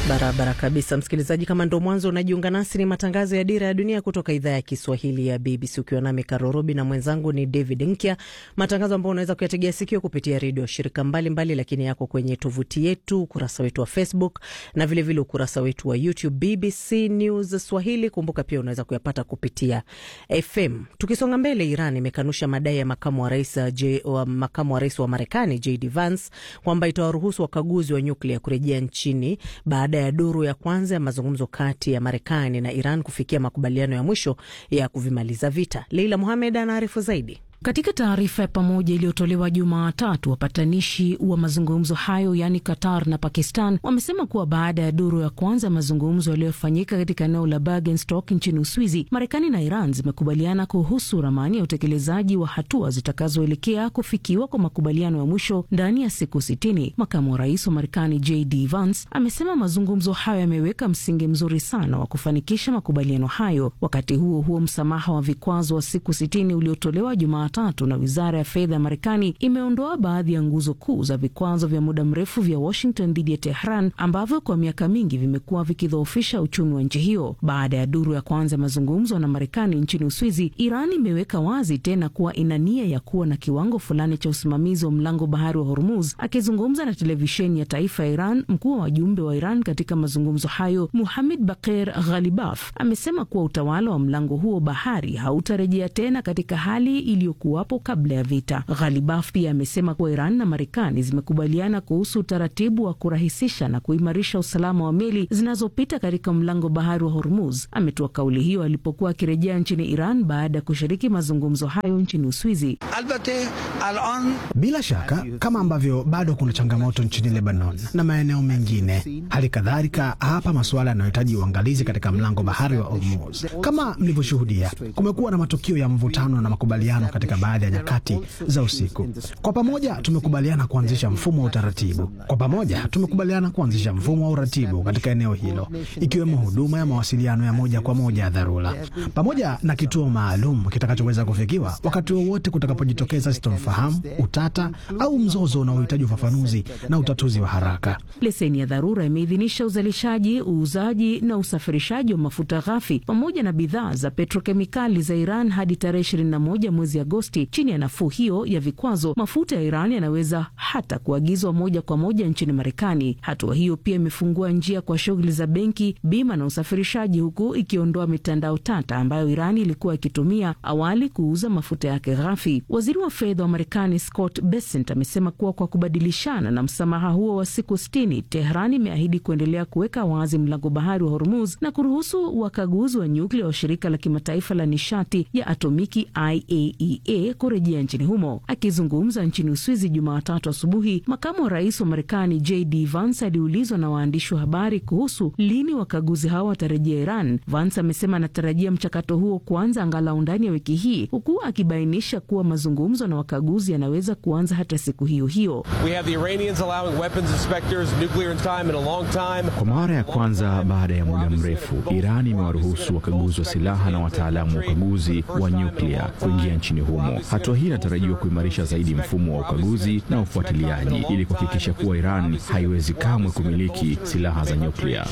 Barabara kabisa, msikilizaji. Kama ndo mwanzo unajiunga nasi, ni matangazo ya Dira ya Dunia kutoka idhaa ya Kiswahili ya BBC, ukiwa nami Karorobi na mwenzangu ni David Nkya, matangazo ambayo unaweza kuyategea sikio kupitia redio shirika mbalimbali mbali, lakini yako kwenye tovuti yetu, ukurasa wetu wa Facebook na vilevile vile ukurasa wetu wa YouTube BBC News Swahili. Kumbuka pia unaweza kuyapata kupitia FM. Tukisonga mbele, Iran imekanusha madai ya makamu wa rais wa, makamu wa rais wa Marekani JD Vance kwamba itawaruhusu wakaguzi wa nyuklia kurejea nchini baada ya duru ya kwanza ya mazungumzo kati ya Marekani na Iran kufikia makubaliano ya mwisho ya kuvimaliza vita. Leila Muhamed anaarifu zaidi. Katika taarifa ya pamoja iliyotolewa Jumatatu, wapatanishi wa mazungumzo hayo yaani Qatar na Pakistan wamesema kuwa baada ya duru ya kwanza ya mazungumzo yaliyofanyika katika eneo la Bergenstock nchini Uswizi, Marekani na Iran zimekubaliana kuhusu ramani ya utekelezaji wa hatua zitakazoelekea kufikiwa kwa makubaliano ya mwisho ndani ya siku sitini. Makamu wa rais wa Marekani JD Vance amesema mazungumzo hayo yameweka msingi mzuri sana wa kufanikisha makubaliano hayo. Wakati huo huo, msamaha wa vikwazo wa siku sitini uliotolewa Jumatatu tatu na wizara ya fedha ya Marekani imeondoa baadhi ya nguzo kuu za vikwazo vya muda mrefu vya Washington dhidi ya Tehran ambavyo kwa miaka mingi vimekuwa vikidhoofisha uchumi wa nchi hiyo. Baada ya duru ya kwanza ya mazungumzo na Marekani nchini Uswizi, Iran imeweka wazi tena kuwa ina nia ya kuwa na kiwango fulani cha usimamizi wa mlango bahari wa Hormuz. Akizungumza na televisheni ya taifa ya Iran, mkuu wa wajumbe wa Iran katika mazungumzo hayo Muhamed Bakir Ghalibaf amesema kuwa utawala wa mlango huo bahari hautarejea tena katika hali iliyo kuwapo kabla ya vita. Ghalibaf pia amesema kuwa Iran na Marekani zimekubaliana kuhusu utaratibu wa kurahisisha na kuimarisha usalama wa meli zinazopita katika mlango bahari wa Hormuz. Ametoa kauli hiyo alipokuwa akirejea nchini Iran baada ya kushiriki mazungumzo hayo nchini Uswizi. Bila shaka, kama ambavyo bado kuna changamoto nchini Lebanon na maeneo mengine, hali kadhalika hapa masuala yanayohitaji uangalizi katika mlango bahari wa Hormuz. Kama mlivyoshuhudia, kumekuwa na matukio ya mvutano na makubaliano katika baadhi ya nyakati za usiku. Kwa pamoja tumekubaliana kuanzisha mfumo wa utaratibu. Kwa pamoja tumekubaliana kuanzisha mfumo wa uratibu katika eneo hilo, ikiwemo huduma ya mawasiliano ya moja kwa moja ya dharura, pamoja na kituo maalum kitakachoweza kufikiwa wakati wowote kutakapojitokeza sitofahamu, utata au mzozo unaohitaji ufafanuzi na utatuzi wa haraka. Leseni ya dharura imeidhinisha uzalishaji, uuzaji na usafirishaji wa mafuta ghafi pamoja na bidhaa za petrokemikali za Iran hadi tarehe 21 mwezi Agosti. Chini ya nafuu hiyo ya vikwazo, mafuta ya Iran yanaweza hata kuagizwa moja kwa moja nchini Marekani. Hatua hiyo pia imefungua njia kwa shughuli za benki, bima na usafirishaji, huku ikiondoa mitandao tata ambayo Iran ilikuwa ikitumia awali kuuza mafuta yake ghafi. Waziri wa fedha wa Marekani Scott Bessent amesema kuwa kwa kubadilishana na msamaha huo wa siku sitini, Tehran imeahidi kuendelea kuweka wazi mlango bahari wa Hormuz na kuruhusu wakaguzi wa nyuklia wa shirika la kimataifa la nishati ya atomiki IAEA kurejea nchini humo. Akizungumza nchini Uswizi Jumatatu asubuhi, makamu wa rais wa Marekani JD Vance aliulizwa na waandishi wa habari kuhusu lini wakaguzi hao watarejea Iran. Vance amesema anatarajia mchakato huo kuanza angalau ndani ya wiki hii, huku akibainisha kuwa mazungumzo na wakaguzi yanaweza kuanza hata siku hiyo hiyo. Kwa mara ya kwanza baada ya muda mrefu, Iran imewaruhusu wakaguzi wa silaha na wataalamu wa ukaguzi wa nyuklia kuingia nchini humo. Hatua hii inatarajiwa kuimarisha zaidi mfumo wa ukaguzi na ufuatiliaji ili kuhakikisha kuwa Iran haiwezi kamwe kumiliki silaha za nyuklia.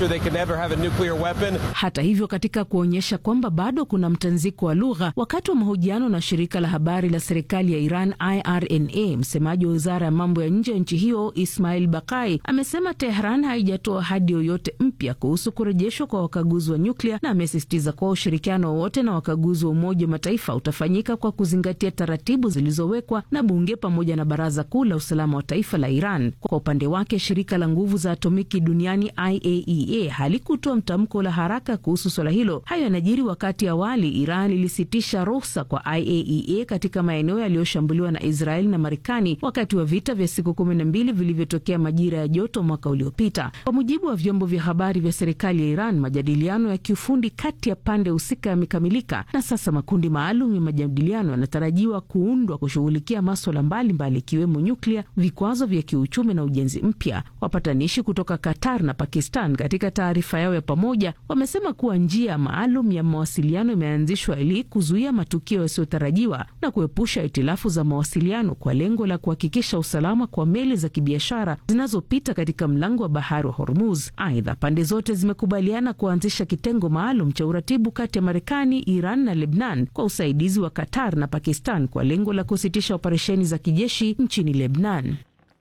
Hata hivyo, katika kuonyesha kwamba bado kuna mtanziko wa lugha, wakati wa mahojiano na shirika la habari la serikali ya Iran IRNA, msemaji wa wizara ya mambo ya nje ya nchi hiyo Ismail Bakai amesema Tehran haijatoa ahadi yoyote mpya kuhusu kurejeshwa kwa wakaguzi wa nyuklia, na amesisitiza kuwa ushirikiano wowote na wakaguzi wa Umoja wa Mataifa utafanyika kwa kuzingatia taratibu zilizowekwa na bunge pamoja na Baraza Kuu la Usalama wa Taifa la Iran. Kwa upande wake, shirika la nguvu za atomiki duniani IAEA halikutoa mtamko la haraka kuhusu swala hilo. Hayo yanajiri wakati awali Iran ilisitisha ruhusa kwa IAEA katika maeneo yaliyoshambuliwa na Israeli na Marekani wakati wa vita vya siku kumi na mbili vilivyotokea majira ya joto mwaka uliopita. Kwa mujibu wa vyombo vya habari vya serikali ya Iran, majadiliano ya kiufundi kati ya pande husika yamekamilika na sasa makundi maalum ya majadiliano yanatarajiwa inatarajiwa kuundwa kushughulikia maswala mbalimbali ikiwemo nyuklia, vikwazo vya kiuchumi na ujenzi mpya. Wapatanishi kutoka Qatar na Pakistan katika taarifa yao ya pamoja wamesema kuwa njia maalum ya mawasiliano imeanzishwa ili kuzuia matukio yasiyotarajiwa na kuepusha itilafu za mawasiliano kwa lengo la kuhakikisha usalama kwa meli za kibiashara zinazopita katika mlango wa bahari wa Hormuz. Aidha, pande zote zimekubaliana kuanzisha kitengo maalum cha uratibu kati ya Marekani, Iran na Lebnan kwa usaidizi wa Qatar na Pakistan kwa lengo la kusitisha operesheni za kijeshi nchini Lebnan.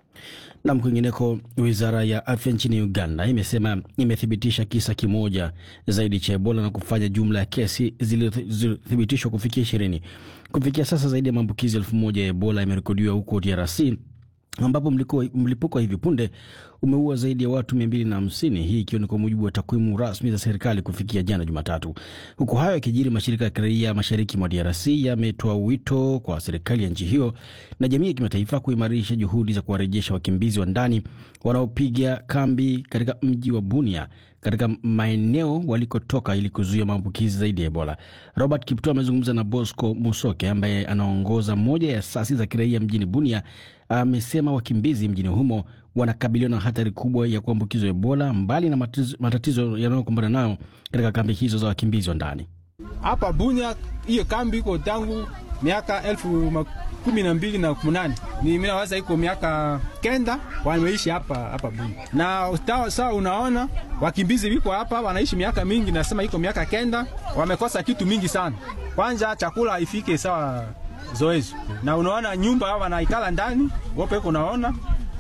Nam, kwingineko, wizara ya afya nchini Uganda imesema imethibitisha kisa kimoja zaidi cha Ebola na kufanya jumla ya kesi zilizothibitishwa kufikia ishirini. Kufikia sasa zaidi ya maambukizi elfu moja ya Ebola yamerekodiwa huko DRC ambapo mlipuko wa hivi punde umeua zaidi ya watu mia mbili na hamsini, hii ikiwa ni kwa mujibu wa takwimu rasmi za serikali kufikia jana Jumatatu. Huku hayo yakijiri, mashirika ya kiraia mashariki mwa DRC yametoa wito kwa serikali ya nchi hiyo na jamii ya kimataifa kuimarisha juhudi za kuwarejesha wakimbizi wa ndani wanaopiga kambi katika mji wa Bunia katika maeneo walikotoka ili kuzuia maambukizi zaidi ya Ebola. Robert Kipto amezungumza na Bosco Musoke ambaye anaongoza moja ya asasi za kiraia mjini Bunia. Amesema wakimbizi mjini humo wanakabiliwa na hatari kubwa ya kuambukizwa Ebola, mbali na matatizo yanayokumbana nayo katika kambi hizo za wakimbizi wa ndani. Hapa Bunia hiyo kambi iko tangu miaka elfu kumi na mbili na munane ni mimi nawaza iko miaka kenda wameishi hapa hapa Bunia, na sawa, unaona wakimbizi wiko hapa wanaishi miaka mingi, nasema iko miaka kenda, wamekosa kitu mingi sana. Kwanza chakula haifike sawa zoezi, na unaona nyumba wanaikala ndani wope iko naona,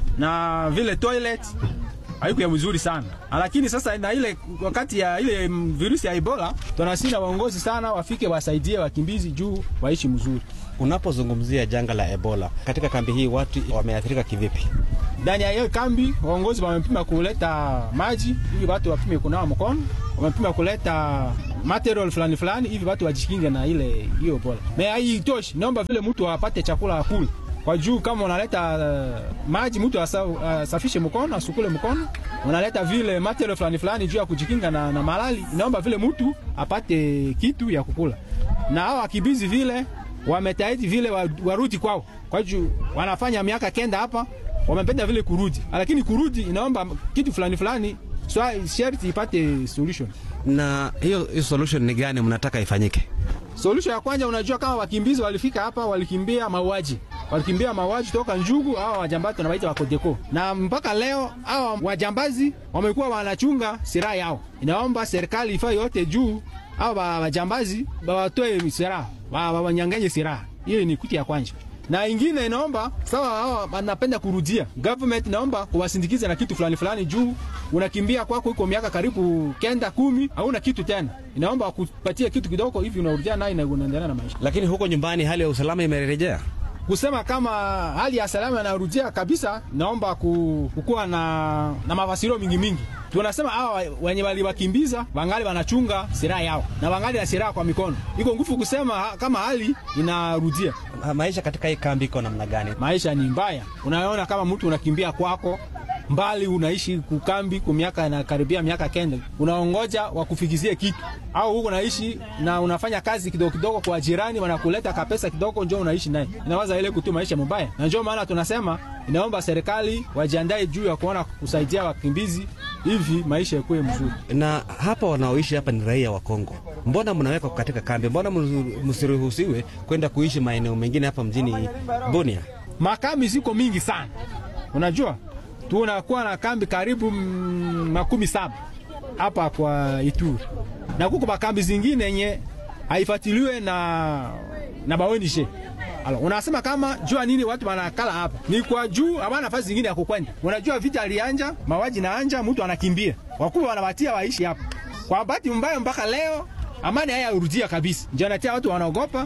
na vile toilet haiko ya mzuri sana, lakini sasa na ile wakati ya ile virusi ya Ebola tunasina waongozi sana wafike wasaidie wakimbizi juu waishi mzuri. Unapozungumzia janga la Ebola katika kambi hii, watu wameathirika kivipi? Ndani ya hiyo kambi waongozi wamepima kuleta maji hivi watu wapime kunawa mkono, wamepima kuleta material fulani fulani hivi watu wajikinge na ile hiyo Ebola. Na haitoshi, naomba vile mtu apate chakula akule kwa juu kama unaleta uh, maji mtu asafishe uh, mkono asukule mkono, unaleta vile material fulani fulani juu ya kujikinga na, na malali. Inaomba vile mtu apate kitu ya kukula, na hao wakimbizi vile wametahidi vile warudi kwao, kwa juu wanafanya miaka kenda hapa, wamependa vile kurudi, lakini kurudi inaomba kitu fulani fulani, so sharti ipate solution. Na hiyo hiyo solution ni gani mnataka ifanyike? Solution ya kwanza, unajua kama wakimbizi walifika hapa walikimbia mauaji walikimbia mauaji toka Njugu. Hawa wajambazi tunawaita wakodeko, na mpaka leo hawa wajambazi wamekuwa wanachunga silaha yao. Inaomba serikali ifanye yote juu hawa wajambazi wawatoe silaha, wawanyanganye silaha. Hiyo ni kuti ya kwanza, na ingine inaomba sawa, hawa wanapenda kurudia government, naomba kuwasindikiza na kitu fulani fulani, juu unakimbia kwako iko miaka karibu kenda kumi, hauna kitu tena, inaomba kupatia kitu kidogo hivi, unarudia naye na unaendelea na maisha. Lakini huko nyumbani hali ya usalama imerejea kusema kama hali ya salama inarudia kabisa, naomba kukuwa na, na mafasirio mingi mingi. Tunasema hawa wenye waliwakimbiza wangali wanachunga silaha yao na wangali na silaha kwa mikono, iko nguvu kusema kama hali inarudia. Maisha katika hii kambi iko namna gani? Maisha ni mbaya, unaona kama mtu unakimbia kwako mbali unaishi kukambi kwa miaka na karibia miaka kenda, unaongoja wakufikizie kitu, au huko naishi na unafanya kazi kidogo kidogo kwa jirani, wanakuleta kapesa kidogo, njoo unaishi naye, inawaza ile kutu maisha mabaya. Na njoo maana tunasema inaomba serikali wajiandae juu ya kuona kusaidia wakimbizi hivi maisha yakuwe mzuri. Na hapa wanaoishi hapa ni raia wa Kongo, mbona mnawekwa katika kambi? Mbona msiruhusiwe kwenda kuishi maeneo mengine hapa mjini Bunia? Makambi ziko mingi sana, unajua tunakuwa na kambi karibu makumi saba hapa kwa Ituri, na kuko makambi zingine yenye haifatiliwe na na baonishe. Alo, unasema kama jua nini watu wanakala hapa ni kwa juu, hawana nafasi zingine ya kukwenda. Unajua vita alianja, mawaji na anja, mtu anakimbia, wakubwa wanawatia waishi hapa. Kwa bahati mbaya, mpaka leo amani haya urudia kabisa, ndio anatia watu wanaogopa.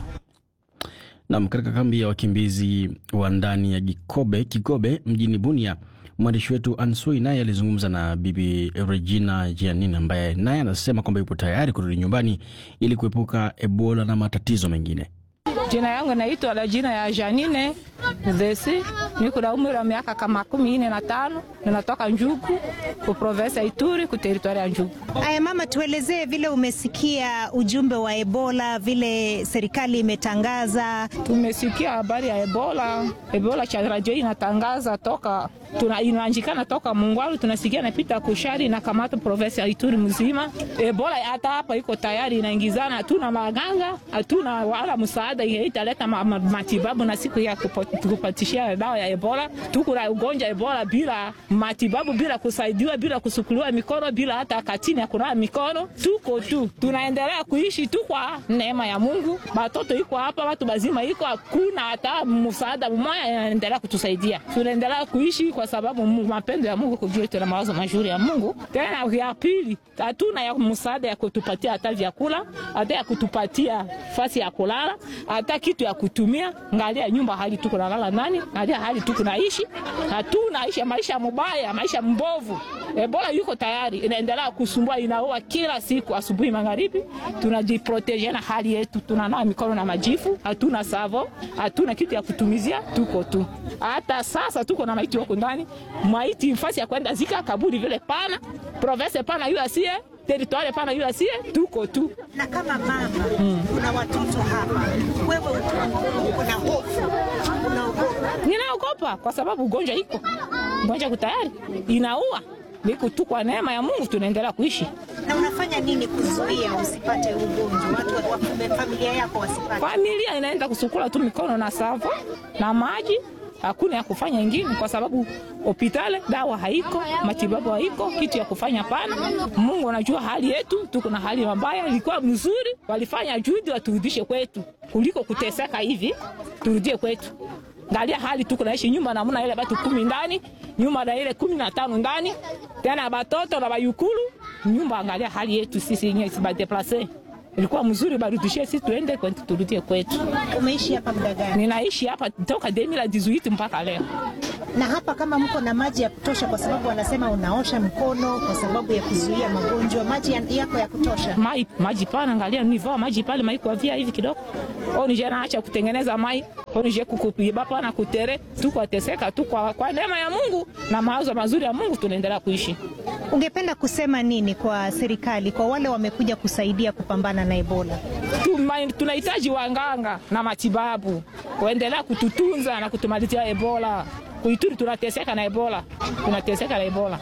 Nam, katika kambi ya wakimbizi wa ndani ya Gikobe, Kigobe mjini Bunia mwandishi wetu Ansui naye alizungumza na Bibi Regina Giannini ambaye naye anasema kwamba yupo tayari kurudi nyumbani ili kuepuka Ebola na matatizo mengine. Jina yangu naitwa la jina ya Janine Zesi niko na umri wa miaka kama kumi nne na tano. Ninatoka Njugu ku province ya Ituri ku teritoria ya Njugu. Aya mama, tuelezee vile umesikia ujumbe wa Ebola, vile serikali imetangaza. Tumesikia habari ya Ebola. Ebola cha radio inatangaza toka tuna inaanjikana toka Mungwalu, tunasikia napita kushari na kamata province ya Ituri mzima. Ebola hata hapa iko tayari inaingizana, hatuna maganga, hatuna wala msaada italeta ma, ma, matibabu na siku ya kupatishia dawa ya Ebola. Tuko na ugonjwa Ebola bila matibabu, bila kusaidiwa, bila kusukuliwa mikono, bila hata katini ya kunawa mikono. Tuko tu tunaendelea kuishi tu kwa neema ya Mungu. Batoto iko hapa, watu bazima iko, hakuna hata msaada mmoja inaendelea kutusaidia. Tunaendelea kuishi kwa sababu mapendo ya Mungu kujua tuna mawazo mazuri ya Mungu. Tena ya pili, hatuna ya msaada ya kutupatia hata vyakula, hata ya kutupatia fasi ya kulala, hata kitu ya kutumia. Ngalia nyumba hali tuko nalala nani, ngalia hali tuko naishi, hatuna ishi maisha mubaya, maisha mbovu. Ebola yuko tayari, inaendelea kusumbua, inaua kila siku, asubuhi, magharibi. Tunajiproteje na hali yetu, tunanawa mikono na majifu, hatuna savo, hatuna kitu ya kutumizia, tuko tu. Hata sasa tuko na maiti wako ndani, maiti nafasi ya kwenda zika kaburi vile pana, province pana yu asie teritwari pana yu asie, tuko tu. Na kama mama hmm, kuna watoto hapa, wewe uko na hofu, unaogopa? Ninaogopa kwa sababu ugonjwa iko, ugonjwa kutayari inaua niko tu kwa neema ya Mungu tunaendelea kuishi. Na unafanya nini kuzuia usipate ugonjwa, watu wa familia yako wasipate? Familia inaenda kusukula tu mikono na savo na maji, hakuna ya kufanya ingine, kwa sababu hospitali dawa haiko, matibabu haiko, kitu ya kufanya pana. Mungu anajua hali yetu, tuko na hali mbaya. Ilikuwa mzuri, walifanya juhudi waturudishe kwetu kuliko kuteseka hivi, turudie kwetu. Ngalia hali tuko naishi nyumba namna ile, batu kumi ndani nyumba na ile kumi na tano ndani tena batoto na bayukulu nyumba. Angalia hali yetu sisi yenyewe sibadeplase ilikuwa mzuri, barudishie sisi tuende kwetu, turudie kwetu. Umeishi hapa muda gani? Ninaishi hapa toka 2018 mpaka leo. Na hapa kama mko na maji ya kutosha, kwa sababu wanasema unaosha mkono kwa sababu ya kuzuia magonjwa, maji yako ya kutosha? Mai, maji pana, angalia nivaa maji pale mai kwa via hivi kidogo. Au nije naacha kutengeneza mai, au nije kukupiba pana kutere, tuko ateseka tu kwa, kwa neema ya Mungu na mawazo mazuri ya Mungu tunaendelea kuishi. Ungependa kusema nini kwa serikali, kwa wale wamekuja kusaidia kupambana na Ebola? Tunahitaji wanganga na matibabu kuendelea kututunza na kutumalizia Ebola. Kuituri tunateseka na Ebola, tunateseka na Ebola.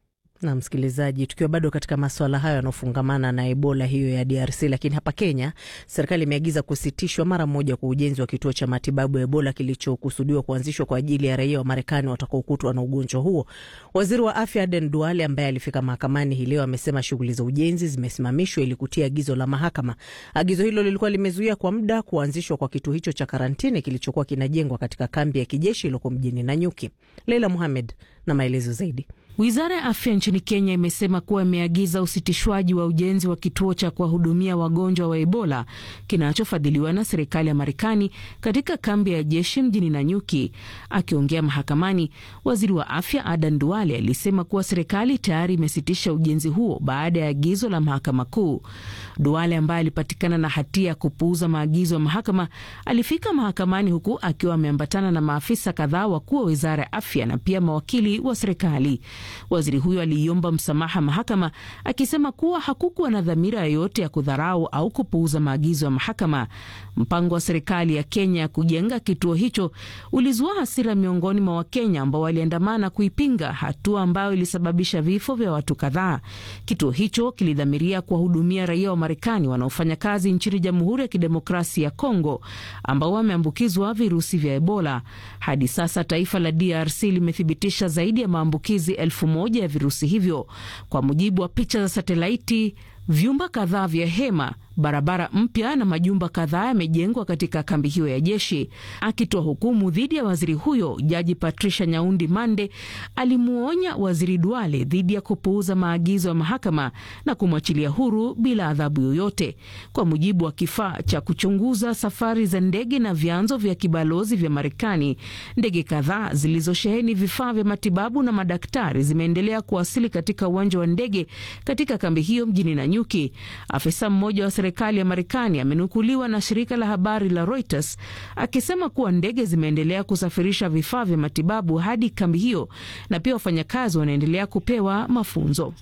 Na msikilizaji, tukiwa bado katika maswala hayo yanaofungamana na Ebola hiyo ya DRC, lakini hapa Kenya serikali imeagiza kusitishwa mara moja kwa ujenzi wa kituo cha matibabu ya Ebola kilichokusudiwa kuanzishwa kwa ajili ya raia wa Marekani watakaokutwa na ugonjwa huo. Waziri wa afya Aden Duale ambaye alifika mahakamani hii leo amesema shughuli za ujenzi zimesimamishwa ili kutia agizo la mahakama. Agizo hilo lilikuwa limezuia kwa muda kuanzishwa kwa kituo hicho cha karantini kilichokuwa kinajengwa katika kambi ya kijeshi iliyoko mjini Nanyuki. Leila Muhamed na maelezo zaidi. Wizara ya afya nchini Kenya imesema kuwa imeagiza usitishwaji wa ujenzi wa kituo cha kuwahudumia wagonjwa wa Ebola kinachofadhiliwa na serikali ya Marekani katika kambi ya jeshi mjini Nanyuki. Akiongea mahakamani, waziri wa afya Adan Duale alisema kuwa serikali tayari imesitisha ujenzi huo baada ya agizo la mahakama kuu. Duale ambaye alipatikana na hatia ya kupuuza maagizo ya mahakama alifika mahakamani huku akiwa ameambatana na maafisa kadhaa wakuu wa wizara ya afya na pia mawakili wa serikali. Waziri huyo aliiomba msamaha mahakama akisema kuwa hakukuwa na dhamira yoyote ya kudharau au kupuuza maagizo ya mahakama. Mpango wa serikali ya Kenya ya kujenga kituo hicho ulizua hasira miongoni mwa Wakenya ambao waliandamana kuipinga, hatua ambayo ilisababisha vifo vya watu kadhaa. Kituo hicho kilidhamiria kuwahudumia raia wa Marekani wanaofanya kazi nchini Jamhuri ya Kidemokrasia ya Kongo ambao wameambukizwa virusi vya Ebola. Hadi sasa taifa la DRC limethibitisha zaidi ya maambukizi elfu moja ya virusi hivyo, kwa mujibu wa picha za satelaiti. Vyumba kadhaa vya hema, barabara mpya na majumba kadhaa yamejengwa katika kambi hiyo ya jeshi. Akitoa hukumu dhidi ya waziri huyo, jaji Patricia Nyaundi Mande alimuonya waziri Duale dhidi ya kupuuza maagizo ya mahakama na kumwachilia huru bila adhabu yoyote. Kwa mujibu wa kifaa cha kuchunguza safari za ndege na vyanzo vya kibalozi vya Marekani, ndege kadhaa zilizosheheni vifaa vya matibabu na madaktari zimeendelea kuwasili katika uwanja wa ndege katika kambi hiyo mjini Nanyuki. Afisa mmoja wa serikali ya Marekani amenukuliwa na shirika la habari la Reuters akisema kuwa ndege zimeendelea kusafirisha vifaa vya matibabu hadi kambi hiyo na pia wafanyakazi wanaendelea kupewa mafunzo.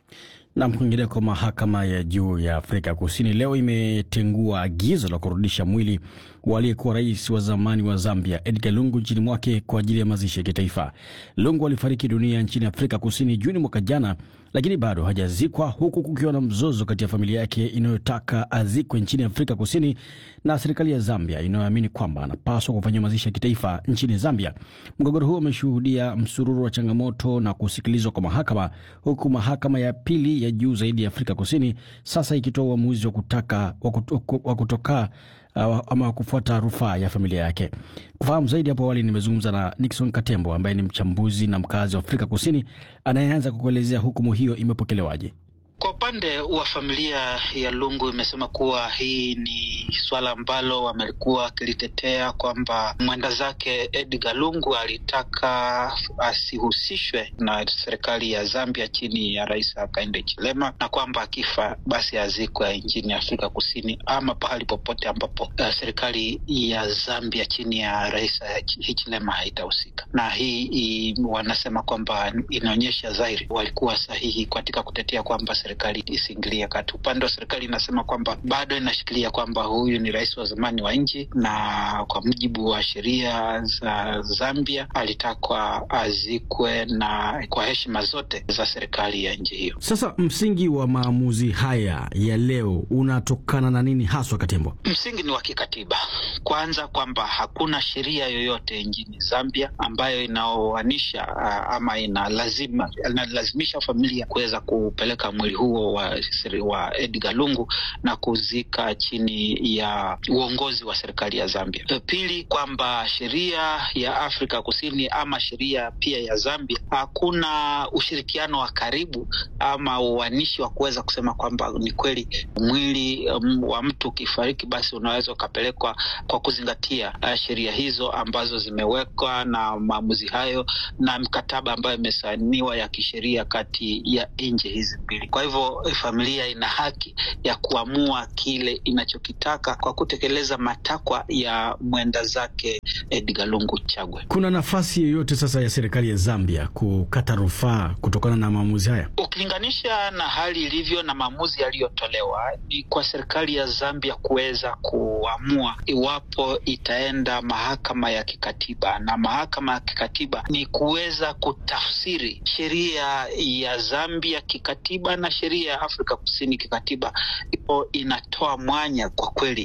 Na kwingineko, mahakama ya juu ya Afrika Kusini leo imetengua agizo la kurudisha mwili wa aliyekuwa rais wa zamani wa Zambia Edgar Lungu nchini mwake kwa ajili ya mazishi ya kitaifa. Lungu alifariki dunia nchini Afrika Kusini Juni mwaka jana, lakini bado hajazikwa, huku kukiwa na mzozo kati ya familia yake inayotaka azikwe nchini Afrika Kusini na serikali ya Zambia inayoamini kwamba anapaswa kufanyiwa mazishi ya kitaifa nchini Zambia. Mgogoro huo umeshuhudia msururu wa changamoto na kusikilizwa kwa mahakama, huku mahakama ya pili ya juu zaidi ya Afrika Kusini sasa ikitoa uamuzi wa kutaka wa kutoka uh, ama kufuata rufaa ya familia yake. Kufahamu zaidi, hapo awali nimezungumza na Nixon Katembo ambaye ni mchambuzi na mkazi wa Afrika Kusini anayeanza kukuelezea hukumu hiyo imepokelewaje. Kwa upande wa familia ya Lungu imesema kuwa hii ni swala ambalo wamelikuwa wakilitetea kwamba mwenda zake Edgar Lungu alitaka asihusishwe na serikali ya Zambia chini ya Rais Hakainde Hichilema, na kwamba akifa basi azikwe nchini Afrika Kusini ama pahali popote ambapo uh, serikali ya Zambia chini ya Rais Hichilema haitahusika. Na hii i, wanasema kwamba inaonyesha dhahiri walikuwa sahihi katika kutetea kwamba serikali isiingilia kati. Upande wa serikali inasema kwamba bado inashikilia kwamba huyu ni rais wa zamani wa nchi, na kwa mujibu wa sheria za Zambia alitakwa azikwe na kwa heshima zote za serikali ya nchi hiyo. Sasa msingi wa maamuzi haya ya leo unatokana na nini haswa, Katembo? Msingi ni wa kikatiba, kwanza kwamba hakuna sheria yoyote nchini Zambia ambayo inaoanisha ama inalazima inalazimisha familia kuweza kupeleka mwili huo wa, wa Edgar Lungu na kuzika chini ya uongozi wa serikali ya Zambia. Pili, kwamba sheria ya Afrika Kusini ama sheria pia ya Zambia hakuna ushirikiano wa karibu ama uanishi wa kuweza kusema kwamba ni kweli mwili um, wa mtu ukifariki basi unaweza ukapelekwa kwa kuzingatia uh, sheria hizo ambazo zimewekwa na maamuzi hayo na mkataba ambayo imesainiwa ya kisheria kati ya nchi hizi mbili. Kwa hivyo familia ina haki ya kuamua kile inachokitaka kwa kutekeleza matakwa ya mwenda zake Edgar Lungu Chagwe. Kuna nafasi yoyote sasa ya serikali ya Zambia kukata rufaa kutokana na maamuzi haya? Ukilinganisha na hali ilivyo na maamuzi yaliyotolewa, ni kwa serikali ya Zambia kuweza kuamua iwapo itaenda mahakama ya kikatiba, na mahakama ya kikatiba ni kuweza kutafsiri sheria ya Zambia kikatiba na sheria ya Afrika Kusini kikatiba, ipo inatoa mwanya kwa kweli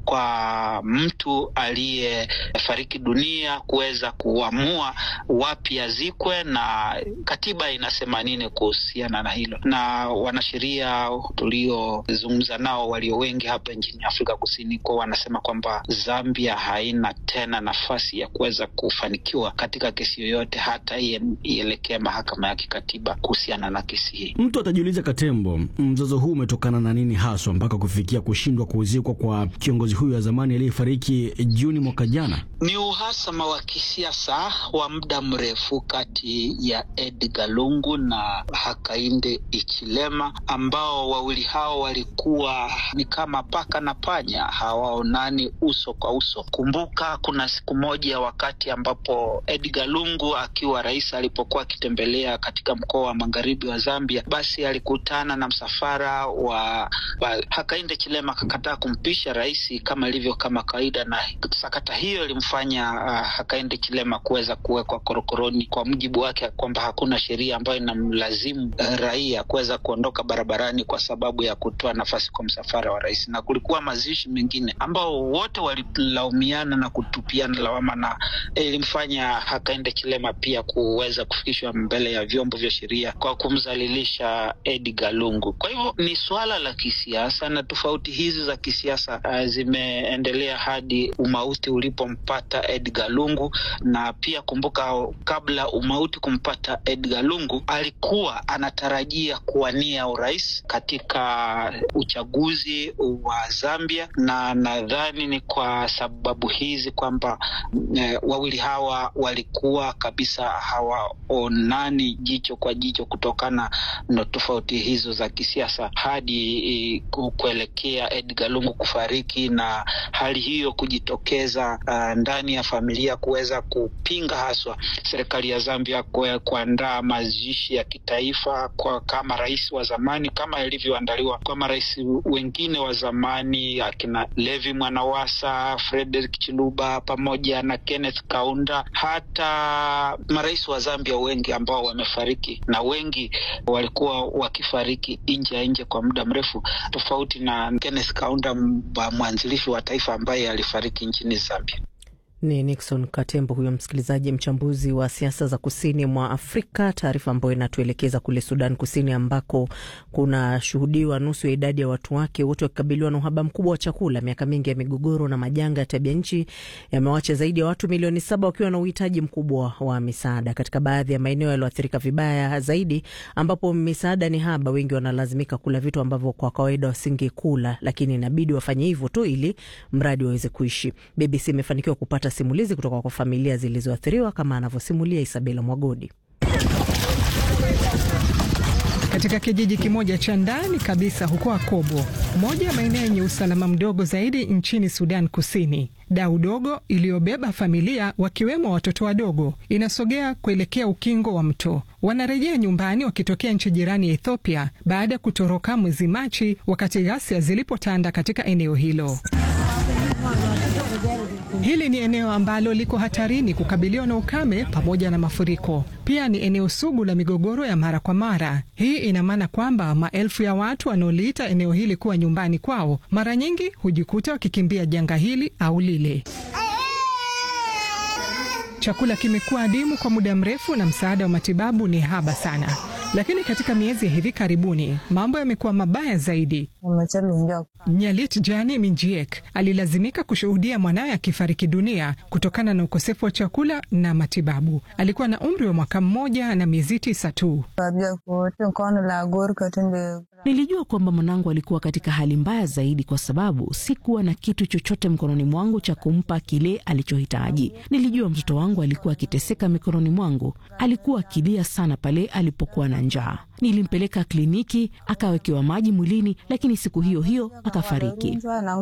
kwa mtu aliyefariki dunia kuweza kuamua wapi azikwe na katiba inasema nini kuhusiana na hilo. Na wanasheria tuliozungumza nao walio wengi hapa nchini Afrika Kusini kwa wanasema kwamba Zambia haina tena nafasi ya kuweza kufanikiwa katika kesi yoyote, hata ielekea mahakama ya kikatiba kuhusiana na kesi hii. Mtu atajiuliza, Katembo, mzozo huu umetokana na nini haswa mpaka kufikia kushindwa kuzikwa kwa kiongozi huyu wa zamani aliyefariki Juni mwaka jana? Ni uhasama wa kisiasa wa muda mrefu kati ya Edgar Lungu na Hakainde Hichilema, ambao wawili hao walikuwa ni kama paka na panya, hawaonani uso kwa uso. Kumbuka kuna siku moja wakati ambapo Edgar Lungu akiwa rais alipokuwa akitembelea katika mkoa wa magharibi wa Zambia, basi alikutana na msafara wa, wa Hakainde Hichilema akakataa kumpisha rais kama ilivyo kama kawaida, na sakata hiyo ilimfanya uh, Hakainde Hichilema kuweza kuwekwa korokoroni, kwa mujibu wake kwamba hakuna sheria ambayo inamlazimu uh, raia kuweza kuondoka barabarani kwa sababu ya kutoa nafasi kwa msafara wa rais, na kulikuwa mazishi mengine ambao wote walilaumiana na kutupiana lawama, na ilimfanya Hakainde Hichilema pia kuweza kufikishwa mbele ya vyombo vya sheria kwa kumdhalilisha Edgar Lungu. Kwa hivyo ni suala la kisiasa na tofauti hizi za kisiasa uh, zime imeendelea hadi umauti ulipompata Edgar Lungu, na pia kumbuka, kabla umauti kumpata Edgar Lungu alikuwa anatarajia kuwania urais katika uchaguzi wa Zambia, na nadhani ni kwa sababu hizi kwamba e, wawili hawa walikuwa kabisa hawaonani jicho kwa jicho kutokana na tofauti hizo za kisiasa hadi e, kuelekea Edgar Lungu kufariki na hali hiyo kujitokeza uh, ndani ya familia kuweza kupinga haswa serikali ya Zambia kuandaa mazishi ya kitaifa kwa kama rais wa zamani kama ilivyoandaliwa kwa marais wengine wa zamani akina Levi Mwanawasa, Frederick Chiluba pamoja na Kenneth Kaunda, hata marais wa Zambia wengi ambao wamefariki na wengi walikuwa wakifariki nje ya nje kwa muda mrefu, tofauti na Kenneth Kaunda, mwanzilishi wa taifa ambaye alifariki nchini Zambia. Ni Nixon Katembo huyo msikilizaji, mchambuzi wa siasa za kusini mwa Afrika. Taarifa ambayo inatuelekeza kule Sudan Kusini, ambako kunashuhudiwa nusu ya idadi ya watu wake wote wakikabiliwa na uhaba mkubwa wa chakula. Miaka mingi ya migogoro na majanga ya tabia nchi yamewacha zaidi ya watu milioni saba wakiwa na uhitaji mkubwa wa misaada katika baadhi ya maeneo yaliyoathirika vibaya zaidi, ambapo misaada ni haba. Wengi wanalazimika kula vitu ambavyo kwa kawaida wasingekula, lakini inabidi wafanye hivyo tu ili mradi waweze kuishi. BBC imefanikiwa kupata simulizi kutoka kwa familia zilizoathiriwa kama anavyosimulia Isabela Mwagodi. Katika kijiji kimoja cha ndani kabisa huko Akobo, moja ya maeneo yenye usalama mdogo zaidi nchini Sudan Kusini, dau dogo iliyobeba familia wakiwemo watoto wadogo inasogea kuelekea ukingo wa mto. Wanarejea nyumbani wakitokea nchi jirani ya Ethiopia baada ya kutoroka mwezi Machi wakati ghasia zilipotanda katika eneo hilo. Hili ni eneo ambalo liko hatarini kukabiliwa na ukame pamoja na mafuriko. Pia ni eneo sugu la migogoro ya mara kwa mara. Hii ina maana kwamba maelfu ya watu wanaoliita eneo hili kuwa nyumbani kwao mara nyingi hujikuta wakikimbia janga hili au lile. Chakula kimekuwa adimu kwa muda mrefu na msaada wa matibabu ni haba sana. Lakini katika miezi ya hivi karibuni mambo yamekuwa mabaya zaidi. Nyalit Jani Minjiek alilazimika kushuhudia mwanawe akifariki dunia kutokana na ukosefu wa chakula na matibabu. Alikuwa na umri wa mwaka mmoja na miezi tisa tu. Nilijua kwamba mwanangu alikuwa katika hali mbaya zaidi, kwa sababu sikuwa na kitu chochote mkononi mwangu cha kumpa kile alichohitaji. Nilijua mtoto wangu alikuwa akiteseka mikononi mwangu. Alikuwa akilia sana pale alipokuwa na njaa. Nilimpeleka kliniki, akawekewa maji mwilini, lakini siku hiyo hiyo akafariki.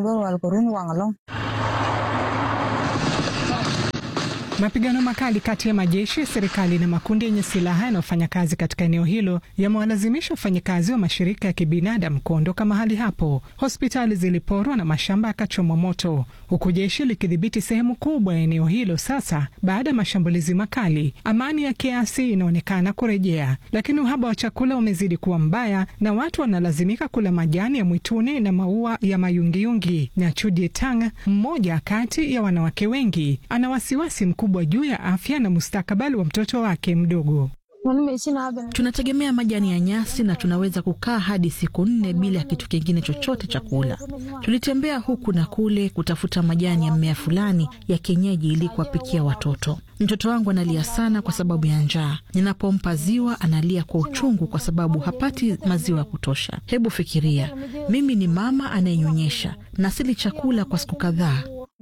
Mapigano makali kati ya majeshi ya serikali na makundi yenye silaha yanayofanya kazi katika eneo hilo yamewalazimisha wafanyakazi wa mashirika ya kibinadamu kuondoka mahali hapo. Hospitali ziliporwa na mashamba yakachomwa moto, huku jeshi likidhibiti sehemu kubwa ya eneo hilo. Sasa baada ya mashambulizi makali, amani ya kiasi inaonekana kurejea, lakini uhaba wa chakula umezidi kuwa mbaya na watu wanalazimika kula majani ya mwituni na maua ya mayungiyungi. Na Chudie Tang, mmoja kati ya wanawake wengi, ana wasiwasi kubwa juu ya afya na mustakabali wa mtoto wake mdogo. Tunategemea majani ya nyasi na tunaweza kukaa hadi siku nne bila ya kitu kingine chochote cha kula. Tulitembea huku na kule kutafuta majani ya mmea fulani ya kienyeji ili kuwapikia watoto. Mtoto wangu analia sana kwa sababu ya njaa. Ninapompa ziwa analia kwa uchungu kwa sababu hapati maziwa ya kutosha. Hebu fikiria, mimi ni mama anayenyonyesha na sili chakula kwa siku kadhaa.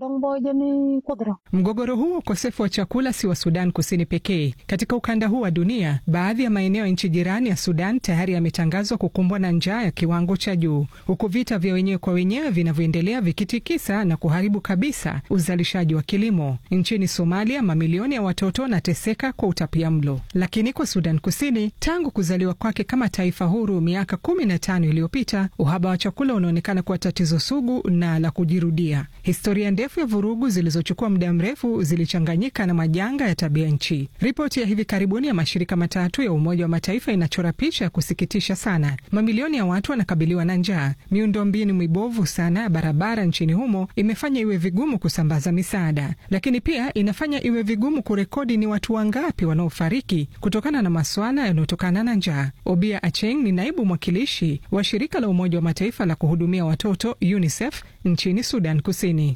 Mgogoro huu ukosefu wa chakula si wa Sudan Kusini pekee. Katika ukanda huu wa dunia, baadhi ya maeneo ya nchi jirani ya Sudan tayari yametangazwa kukumbwa na njaa ya kiwango cha juu, huku vita vya wenyewe kwa wenyewe vinavyoendelea vikitikisa na kuharibu kabisa uzalishaji wa kilimo. Nchini Somalia, mamilioni ya watoto wanateseka kwa utapia mlo. Lakini kwa Sudan Kusini, tangu kuzaliwa kwake kama taifa huru miaka kumi na tano iliyopita, uhaba wa chakula unaonekana kuwa tatizo sugu na la kujirudia. Historia ndefu ya vurugu zilizochukua muda mrefu zilichanganyika na majanga ya tabia nchi. Ripoti ya hivi karibuni ya mashirika matatu ya Umoja wa Mataifa inachora picha ya kusikitisha sana. Mamilioni ya watu wanakabiliwa na njaa. Miundombinu mibovu sana ya barabara nchini humo imefanya iwe vigumu kusambaza misaada, lakini pia inafanya iwe vigumu kurekodi ni watu wangapi wanaofariki kutokana na maswala yanayotokana na njaa. Obia Acheng ni naibu mwakilishi wa shirika la Umoja wa Mataifa la kuhudumia watoto UNICEF nchini Sudan Kusini.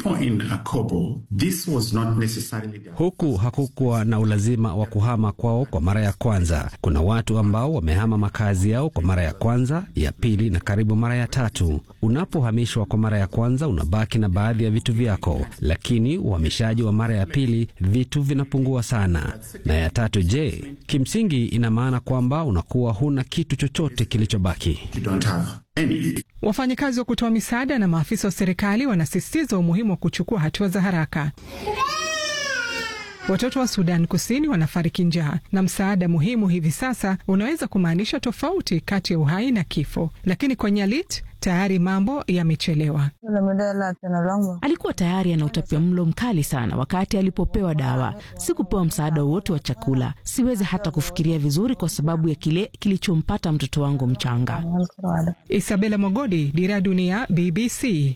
Huku hakukuwa na ulazima wa kuhama kwao kwa mara ya kwanza. Kuna watu ambao wamehama makazi yao kwa mara ya kwanza, ya pili na karibu mara ya tatu. Unapohamishwa kwa mara ya kwanza, unabaki na baadhi ya vitu vyako, lakini uhamishaji wa mara ya pili, vitu vinapungua sana. Na ya tatu, je, kimsingi ina maana kwamba unakuwa huna kitu chochote kilichobaki. Wafanyakazi wa kutoa misaada na maafisa wa serikali wanasisitiza umuhimu wa kuchukua hatua za haraka. Watoto wa Sudan Kusini wanafariki njaa, na msaada muhimu hivi sasa unaweza kumaanisha tofauti kati ya uhai na kifo, lakini kwa Nyalit tayari mambo yamechelewa. Alikuwa tayari ana utapia mlo mkali sana wakati alipopewa dawa. Sikupewa msaada wowote wa chakula. Siwezi hata kufikiria vizuri kwa sababu ya kile kilichompata mtoto wangu mchanga. Isabela Mogodi, Dira ya Dunia, BBC.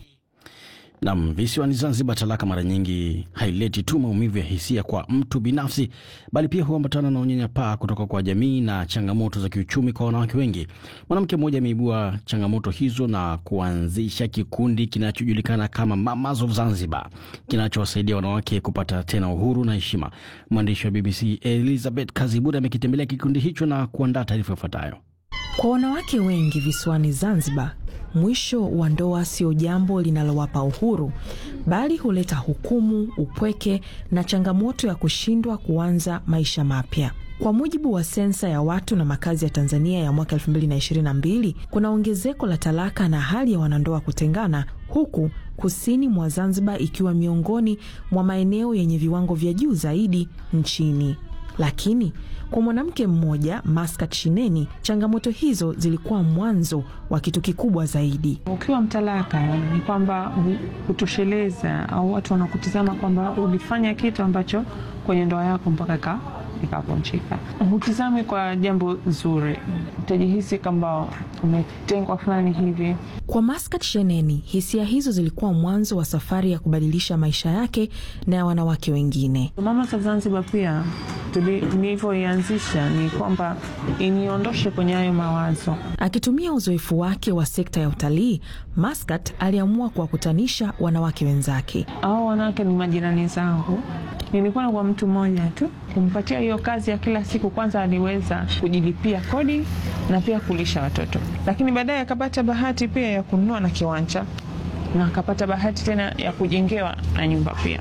Nam, visiwani Zanzibar, talaka mara nyingi haileti tu maumivu ya hisia kwa mtu binafsi, bali pia huambatana na unyanyapaa kutoka kwa jamii na changamoto za kiuchumi kwa wanawake wengi. Mwanamke mmoja ameibua changamoto hizo na kuanzisha kikundi kinachojulikana kama Mamas of Zanzibar, kinachowasaidia wanawake kupata tena uhuru na heshima. Mwandishi wa BBC Elizabeth Kaziburi amekitembelea kikundi hicho na kuandaa taarifa ifuatayo. Kwa wanawake wengi visiwani Zanzibar, mwisho wa ndoa sio jambo linalowapa uhuru, bali huleta hukumu, upweke na changamoto ya kushindwa kuanza maisha mapya. Kwa mujibu wa sensa ya watu na makazi ya Tanzania ya mwaka 2022, kuna ongezeko la talaka na hali ya wanandoa kutengana, huku kusini mwa Zanzibar ikiwa miongoni mwa maeneo yenye viwango vya juu zaidi nchini. Lakini kwa mwanamke mmoja Maskat Shineni, changamoto hizo zilikuwa mwanzo wa kitu kikubwa zaidi. Ukiwa mtalaka ni kwamba hutosheleza au watu wanakutizama kwamba ulifanya kitu ambacho kwenye ndoa yako mpaka ikavunjika. Hutizami kwa jambo zuri, utajihisi kwamba umetengwa fulani hivi. Kwa Maskat Sheneni, hisia hizo zilikuwa mwanzo wa safari ya kubadilisha maisha yake na ya wanawake wengine. Mama za Zanzibar pia nilivyoianzisha ni kwamba iniondoshe kwenye hayo mawazo. Akitumia uzoefu wake wa sekta ya utalii, Maskat aliamua kuwakutanisha wanawake wenzake. Hao wanawake ni majirani zangu. Nilikuwa kwa mtu mmoja tu kumpatia hiyo kazi ya kila siku. Kwanza aliweza kujilipia kodi na pia kulisha watoto, lakini baadaye akapata bahati pia ya kununua na kiwanja na akapata bahati tena ya kujengewa na nyumba pia.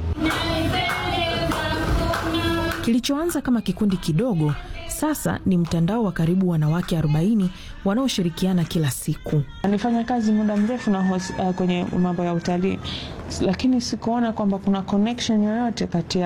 Kilichoanza kama kikundi kidogo sasa ni mtandao wa karibu wanawake 40 wanaoshirikiana kila siku. Nilifanya kazi muda mrefu na hos, uh, kwenye mambo ya utalii, lakini sikuona kwamba kuna connection yoyote kati ya